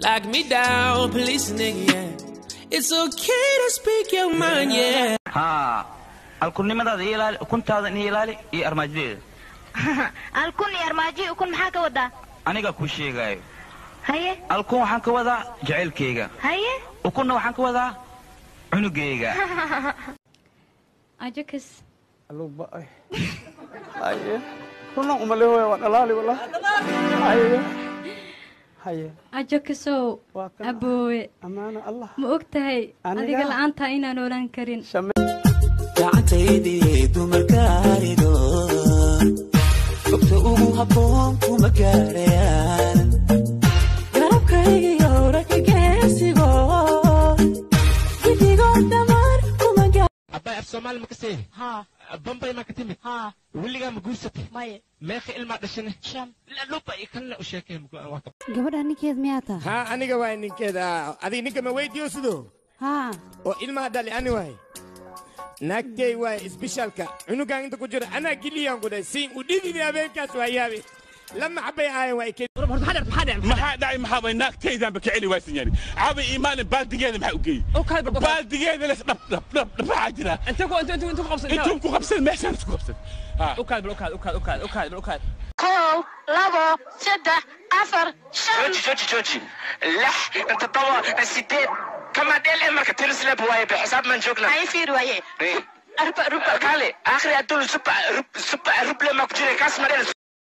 Lock me down, police nigga, yeah. It's okay to speak your mind, yeah. haa alkunnimadaada iyo ilaali ukuntaada iyo ilaali iyo armaajadeeda alkun iyo armaajo ukun maxaa ka wadaa aniga kuu sheegaayo haye alkun waxaan ka wadaa jacaylkayga haye ukunna waxaan ka wadaa cunugayga ajakis aluba ay haye runa umale hooya waa dhalaali wala haye haye ajakisow waa kan aboowe ammaana allah ma og tahay Aniga? adiga la'aantaa inaan oolan karin gacantaydii dumarkaarido fogta ugu habboon kuma gaarayaan garabkaygiyo ragga geesigo gidigoo dhammaan kuma abbay af soomaali ma ka seeni bambay ma ka timid weligaa ma guursatay maye meeqa ilmaa dhashane shan luba iyo kanle u sheekay gabadha ninkeed miyaa taa haa aniga waay ninkeeda adiga ninka ma weydiyo sido haa oo ilmaha dhali ani waay naagtey waay isbishaalka cunugaan inta ku jira anaa giliyaan ku dhahay siin u dhididi habeenkaas waa yaabe lama xabay aayan waa iked maxaa dhacay maxaa way naagtaydaanba ka celi waysan yani caabi iyo maalin baaldigeeda maxaa u geeyey baaldigeeda les dhab dhab dhab dhabaxaa jira intuu ku qabsan meeshaan isku qabsan kow labo saddex afar shan jooji jooji jooji lix inta todoba sideed kama dhele marka tirisleb waaye be xisaab maan joognaa haye fiir waaye arba ruba kaale akhri adduun suba suba ruble maa ku jira kaas ma dhele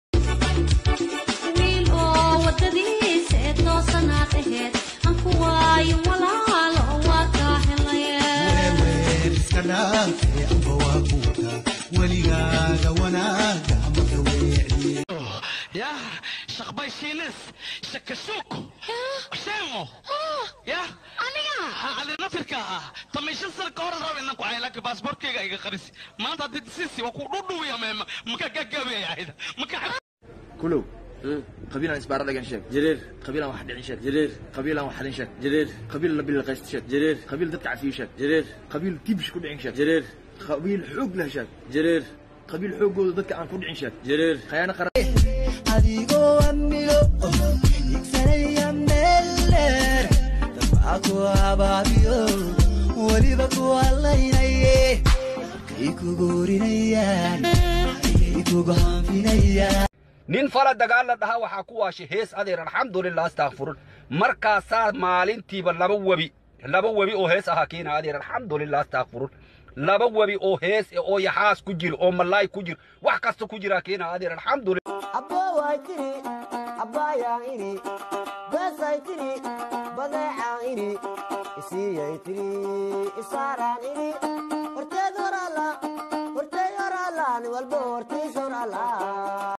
wiil oo wadadiisa ee toosanaad aheyd aan ku waayo walaalo waa kaa helaye iska dhaafee amba waa kuuta weligaaga wanaaga ama ka weecdiye يا شقباي شيلس شكشوك شيمو يا أنا على نفرك تمشي سر كورة رابع إنك وعي لك باسبور كيغا إيغا خريسي ما أنت تدسيسي وكو دودو يا ميم مكا قاقابي يا عيدا مكا كلو قبيلة إسبار لقن شك جرير قبيلة واحد عين شك جرير قبيلة واحد شك جرير قبيلة نبيل قيست شك جرير قبيلة دتع فيه شك جرير قبيل تيبش كل عين شك جرير قبيل حوق له شك جرير قبيل حوق ودتك عن كل عين شك جرير خيانة قرار adigoo amnigo igsanaya meeldheer dabca ku abaabiyo weliba ku hadlaynaye kay kugu orinayaan ayay kugu hanfinayaan nin fala dagaal la dhaha waxaa ku waashay hees adeer alxamdulilah astakfirun markaasaa maalintiiba laba webi laba webi oo hees ahaa keena adeer alxamdulilah astakfirun laba webi oo hees oo yaxaas ku jiro oo malaay ku jiro wax kasta ku jiraa keena adeer alxamdulilah abbaway tiri abbayaan ini beesay tiri badeecaan ini isiiyay tiri isaaraan ini horteed horala horteed horala nin walbo hortiis horala